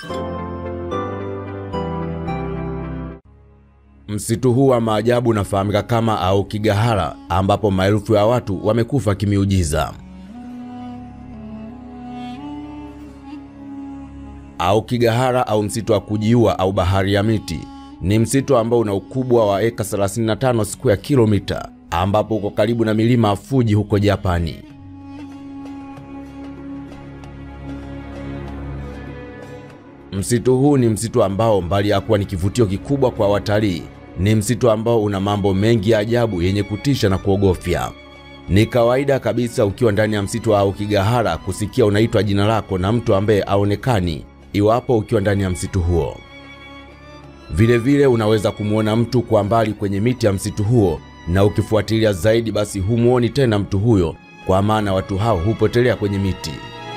Msitu huu wa maajabu unafahamika kama Aokigahara, ambapo maelfu ya watu wamekufa kimiujiza. Aokigahara au msitu wa kujiua au bahari ya miti ni msitu ambao una ukubwa wa eka 35 square kilomita, ambapo uko karibu na milima ya Fuji huko Japani. Msitu huu ni msitu ambao mbali ya kuwa ni kivutio kikubwa kwa watalii, ni msitu ambao una mambo mengi ya ajabu yenye kutisha na kuogofya. Ni kawaida kabisa ukiwa ndani ya msitu wa Aokigahara kusikia unaitwa jina lako na mtu ambaye aonekani iwapo ukiwa ndani ya msitu huo. Vilevile vile unaweza kumwona mtu kwa mbali kwenye miti ya msitu huo, na ukifuatilia zaidi, basi humuoni tena mtu huyo, kwa maana watu hao hupotelea kwenye miti.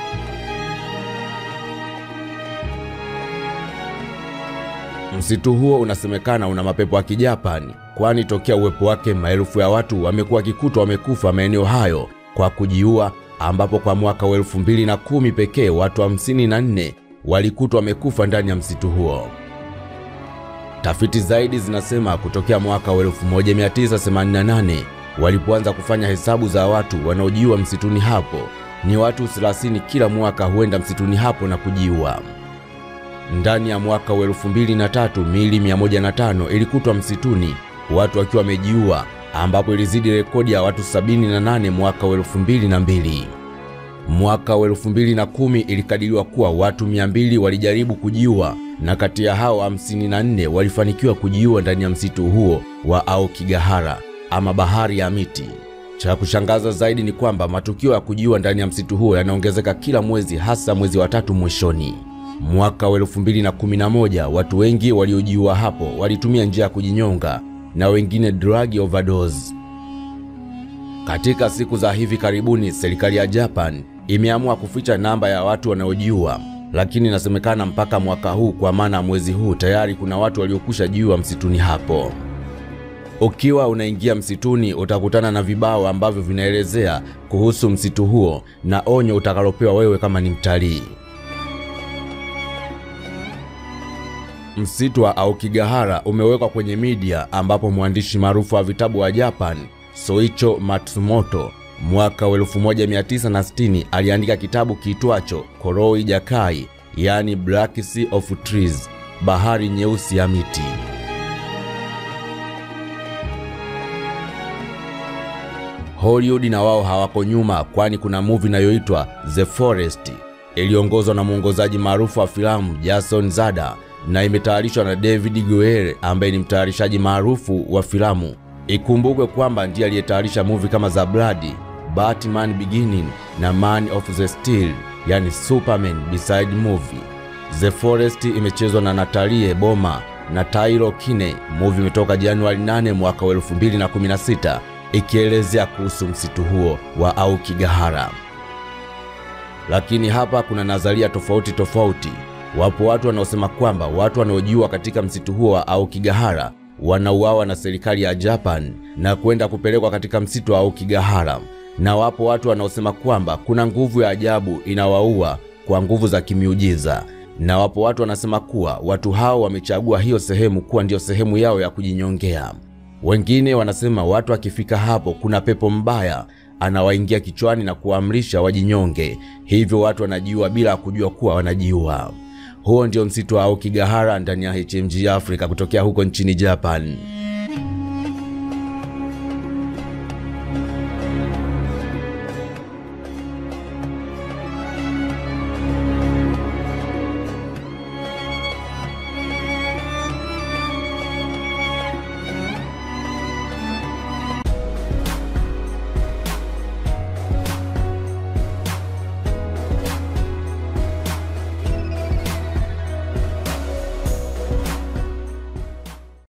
Msitu huo unasemekana una mapepo ya Kijapani, kwani tokea uwepo wake maelfu ya watu wamekuwa wakikutwa wamekufa maeneo hayo kwa kujiua, ambapo kwa mwaka wa elfu mbili na kumi pekee watu hamsini na nne walikutwa wamekufa ndani ya msitu huo. Tafiti zaidi zinasema kutokea mwaka wa 1988 walipoanza kufanya hesabu za watu wanaojiua msituni hapo, ni watu 30 kila mwaka huenda msituni hapo na kujiua. Ndani ya mwaka wa 2003 miili 105 ilikutwa msituni, watu wakiwa wamejiua, ambapo ilizidi rekodi ya watu 78 mwaka wa 2002. Mwaka wa 2010 ilikadiriwa kuwa watu 200 walijaribu kujiua na kati ya hao 54 walifanikiwa kujiua ndani ya msitu huo wa Aokigahara ama bahari ya miti. Cha kushangaza zaidi ni kwamba matukio ya kujiua ndani ya msitu huo yanaongezeka kila mwezi, hasa mwezi wa tatu mwishoni. Mwaka wa 2011 watu wengi waliojiua hapo walitumia njia ya kujinyonga na wengine drug overdose. Katika siku za hivi karibuni, serikali ya Japan imeamua kuficha namba ya watu wanaojiua, lakini inasemekana mpaka mwaka huu, kwa maana mwezi huu tayari kuna watu waliokwisha jiua msituni hapo. Ukiwa unaingia msituni utakutana na vibao ambavyo vinaelezea kuhusu msitu huo na onyo utakalopewa wewe kama ni mtalii. Msitu wa Aokigahara umewekwa kwenye media ambapo mwandishi maarufu wa vitabu wa Japan Soicho Matsumoto mwaka wa 1960 aliandika kitabu kiitwacho Koroi Jakai, yani Black Sea of Trees, bahari nyeusi ya miti. Hollywood na wao hawako nyuma, kwani kuna movie inayoitwa The Forest iliongozwa na mwongozaji maarufu wa filamu Jason Zada na imetayarishwa na David Goyer ambaye ni mtayarishaji maarufu wa filamu. Ikumbukwe kwamba ndiye aliyetayarisha movie kama za Blood, Batman Beginning na Man of the Steel, yani Superman Beside movie. The Forest imechezwa na Natalie Boma na Tairo Kine. Movie imetoka Januari 8 mwaka wa 2016 ikielezea kuhusu msitu huo wa Aokigahara. Lakini hapa kuna nadharia tofauti tofauti. Wapo watu wanaosema kwamba watu wanaojiua katika msitu huo wa Aokigahara wanauawa na serikali ya Japan na kwenda kupelekwa katika msitu wa Aokigahara, na wapo watu wanaosema kwamba kuna nguvu ya ajabu inawaua kwa nguvu za kimiujiza, na wapo watu wanasema kuwa watu hao wamechagua hiyo sehemu kuwa ndiyo sehemu yao ya kujinyongea. Wengine wanasema watu akifika hapo kuna pepo mbaya anawaingia kichwani na kuamrisha wajinyonge, hivyo watu wanajiua bila kujua kuwa wanajiua. Huo ndio msitu wa Aokigahara ndani ya HMG Africa kutokea huko nchini Japan.